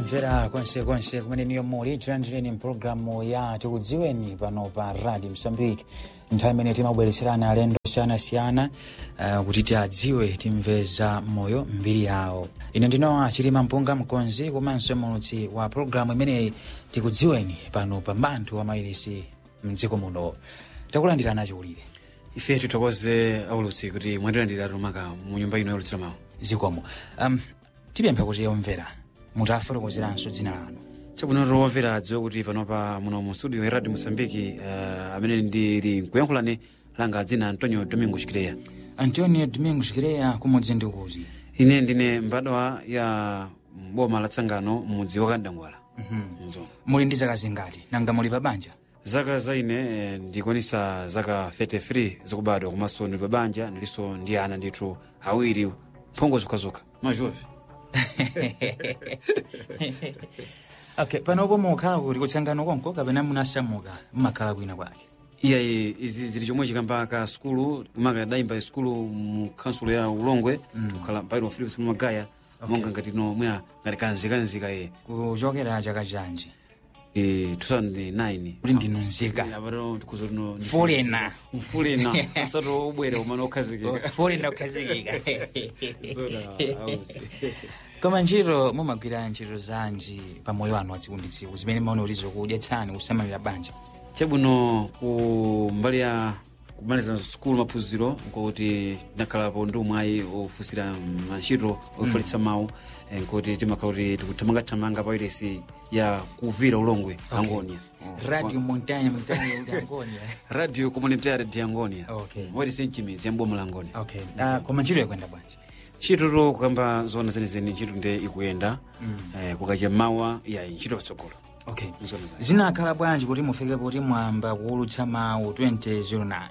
omvera konsekonse kumene niyo muli tilandireni mpulogalamu ya tikudziweni pano pa radio msambiki nthawi imene timabweretserana alendo osiyanasiyana uh, kuti tiadziwe timveza moyo mbiri yawo ine ndinowa chilima mpunga mkonzi komanso mulutsi wa pulogalamu imeneyi tikudziweni pano pa mbanthu wa mairisi mdziko muno takulandirana chiwulire ife tithokoze aulutsi kuti mwatilandira tumaka mu nyumba ino yaulutsira mawu zikomo um, tipempha kuti omvera mutafotokozeranso dzina lanu chabwino tiwomvera adziwe kuti panopa muno mu studio ya radio mosambiki uh, amene ndili nkuyankhulani langa dzina antonio domingo chikireya antonio domingo chikireya kumudzi ndi kuti ine ndine mbadwa ya boma la tsangano mudzi wa kandangwala nzo muli ndi zaka zingati nanga muli pa banja zaka za ine eh, ndikwanisa zaka 33 zakubadwa komanso ndili pa banja ndilinso ndi ana ndithu awiri mphongo zokhazokha majove okay panopo mukhala kuti kutsangano konko kapena munasamuka mmakhala kwina kwake iyayi izi zili chomwe chikamba ka sukulu kumaka dayimba sukulu mu kansulo ya ulongwe kukhala mpairo philips magaya monga ngati no mwa ngati kanzikanzika ye kuchokera chaka chanji ndi 2009 kuti ndinu nzika apato tikuzo tino Fulena. mfulena asatu ubwera umene okhazikika fulena kukhazikika Zoda, ausi. koma ntchito mumagwira ntchito zanji pa moyo wanu wa tsiku ndi tsiku zimene maone kuti zikudyetsani kusamalira banja chabwino ku mbali ya kumaliza sukulu maphunziro nkuti ndakhalapo ndi umwayi ofusira mantchito ofalitsa mawu eh, nkuti timakhala kuti tikuthamangathamanga pa iresi ya kuvira ulongwe angonia radio montagne montagne kuti angonia radio communitaire de angonia Okay. wairesi mchimizi yamboma la angonia okay Ah, koma ntchito yakwenda bwanji ntchito to kukamba zona zenizeni ntchito nde ikuyenda eh, kukacha mawa ya ntchito patsogolo okay Nzona zake. zinakhala bwanji kuti mufike poti mwamba kuwulutsa mawu 2009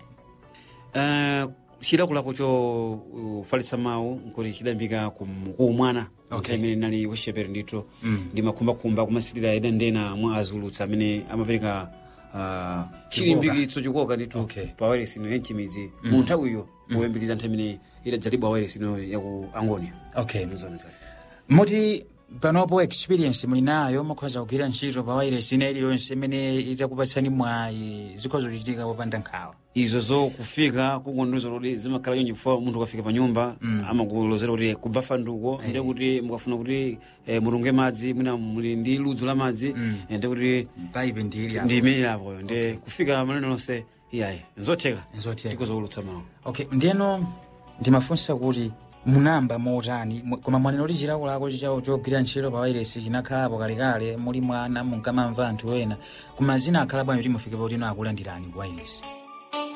Uh, chilakolako cho ufalitsa mawu nkuti chidambika kum- kuumwana Okay. imene nali wachipere ndithu Mm. ndi makhumbakhumba kumasilira ena ndena mwa azulutsa amene amapereka uh, chilimbikitso chikoka ndithu Okay. pa wairesi ino yanchimizi mu nthawiyo kuyambirira nthawi imene idadzalibwa wairesi ino yaku angonia okay nzona zake muti panopo experience muli nayo mukhoza kugwira ntchito pa wairesi ina iliyonse imene itakupatsani mwayi zikhoza kuchitika popanda nkhawa izo zo kufika kukondoza kuti zimakhala chonje chifukwa munthu ukafika pa nyumba amakulozera kuti kubafa nduko ndi kuti mukafuna kuti eh, mutunge madzi mwina muli ndi ludzu la madzi eh, ndi kuti paipe ndili ndi imene apoyo ndi kufika maneno lonse iyayi nzotheka Nzotheka. tikozowulutsa mawu okay ndiyeno ndimafunsa kuti munamba motani mu- koma mwanena kuti chilakolako chichawo chogwira ntchito pa wairesi chinakhalapo kalekale muli mwana munkamamva anthu ena koma zina akhala bwanji kuti mufike poti ino akulandirani ku wairesi